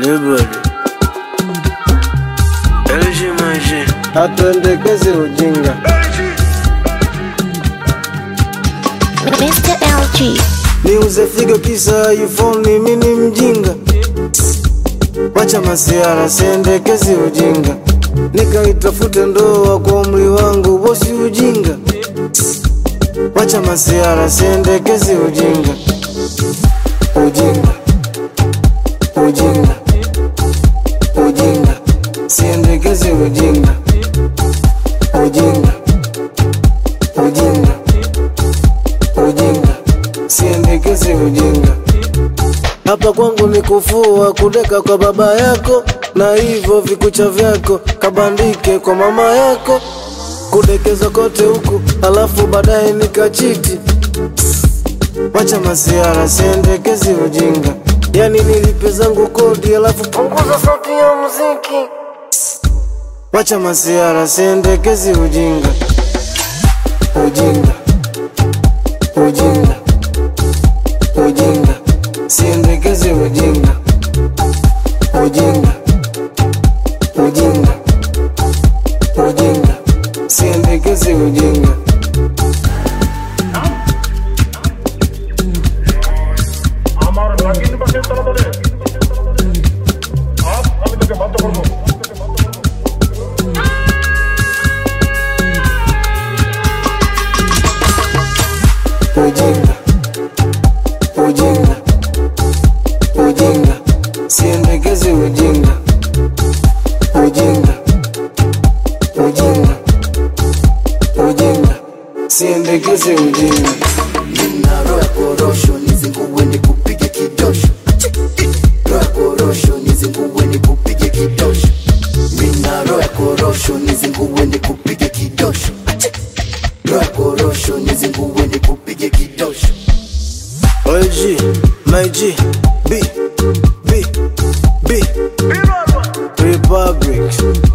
Everybody. LG maji. hatuendekezi ujinga. Mr. LG. Niuze figo kisa iPhone, mimi ni mjinga. Wacha masiara, siendekezi ujinga. Nikaitafute ndoa kwa umri wangu, bosi ujinga. Wacha masiara, siendekezi ujinga. Ujinga, ujinga, ujinga, siendekezi ujinga. Ujinga, ujinga, ujinga, siendekezi ujinga. Hapa kwangu ni kufua kudeka kwa baba yako, na hivyo vikucha vyako kabandike kwa mama yako, kudekeza kote huku, alafu baadaye nikachiti. Wacha masiara, siendekezi ujinga. Yani nilipe zangu kodi, alafu punguza sauti ya muziki. Wacha masiara, siendekezi ujinga. Ujinga, ujinga, ujinga, siendekezi ujinga. Ujinga, ujinga, ujinga, siendekezi ujinga. আমার নাগিন বাসের তলাতলে আজ আমি তোকে বাধ্য করবো Ujinga, ujinga, ujinga, siendekezi ujinga. Ujinga, ujinga, ujinga, siendekezi ujinga. Nina roho ya korosho nizingue nikupige kidosho roho ya korosho nizingue nikupige kidosho Nina roho ya korosho nizingue nikupige kidosho roho ya korosho nizingue nikupige kidosho OG, my G, B, B, B, Republic.